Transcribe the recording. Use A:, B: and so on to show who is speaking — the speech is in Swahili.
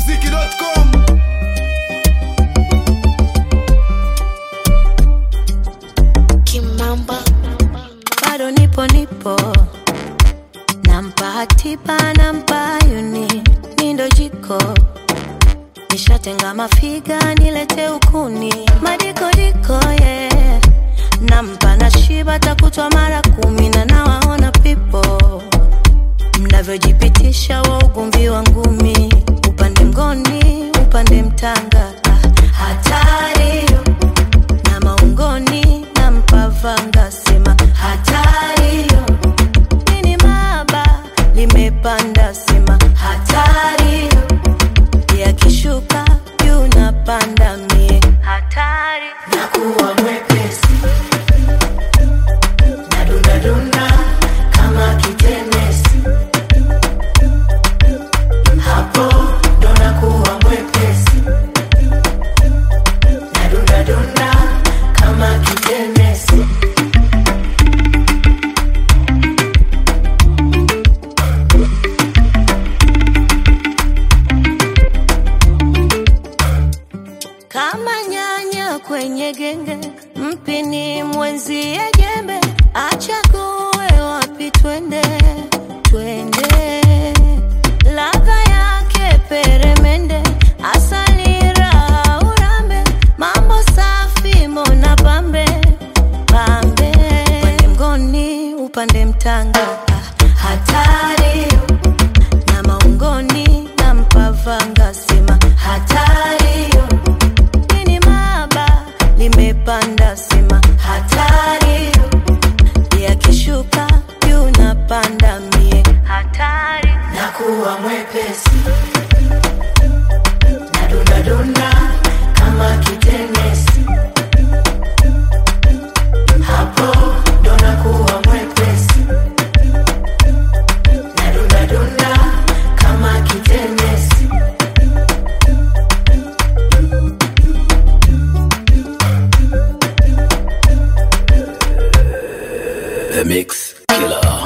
A: ikmziki.com
B: Kimamba
C: bado nipo nipo nampa hatiba nampa yuni nindo jiko nishatenga mafiga nilete ukuni madikodiko ye yeah. nampa na shiba takutwa mara kumi na nawaona pipo mnavyojipitisha wa ugomvi wa ngumi upande mgoni upande mtanga Ah, hatari na maungoni na mpavanga sema hatari nini maba limepanda sema hatari yakishuka juu napanda mie hatari nakuwa mwepesi nadundadunda kama kitenesi hapo ndo nakuwa mwepesi nadundadunda kama kitenesi kama nyanya kwenye genge, mpini mwenzie jembe, achague wapi twende, twende. Ladha yake peremende, asali raha urambe, mambo safi mona pambe pambe, upande mgoni upande mtanga, ah, hatari na maungoni na mpavanga sema hatari nini maba limepanda sema hatari yakishuka juu napanda mie hatari nakuwa mwepesi nadundadunda kama kitenesi hapo ndo nakuwa mwepesi nadundadunda kama kitenesi
D: The Mix Killer.